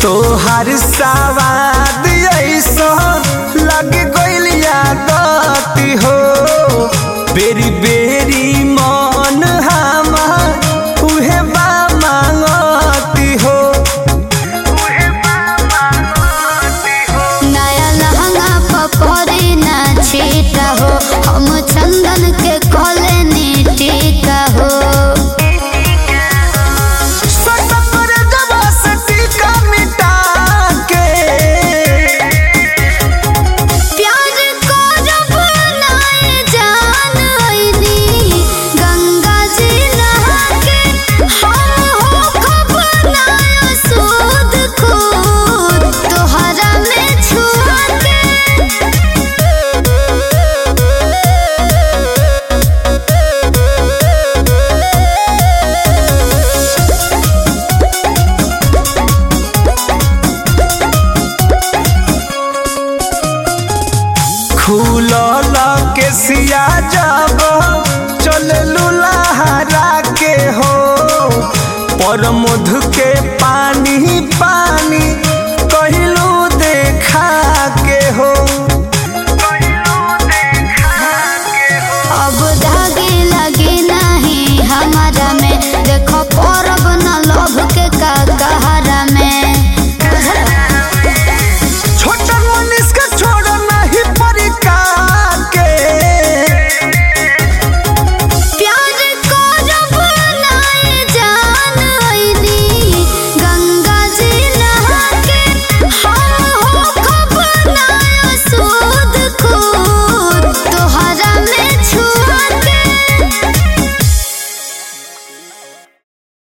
तोहार सवाद ऐसा लग गइल यादती हो बेरी बेरी मन हमार उहे बा मांगती हो नया लहंगा पपरी ना छीटा हो हम चंदन के कोले टीका हो सटकर जब से टीका मिटा के प्यार को जब नाए जान आईनी गंगा जी नहा के हम हो खब नाया सूद खूद तोहरा में छुआ के खुलल के सिया जब चल लुलाहरा के हो पर मधु के पानी पा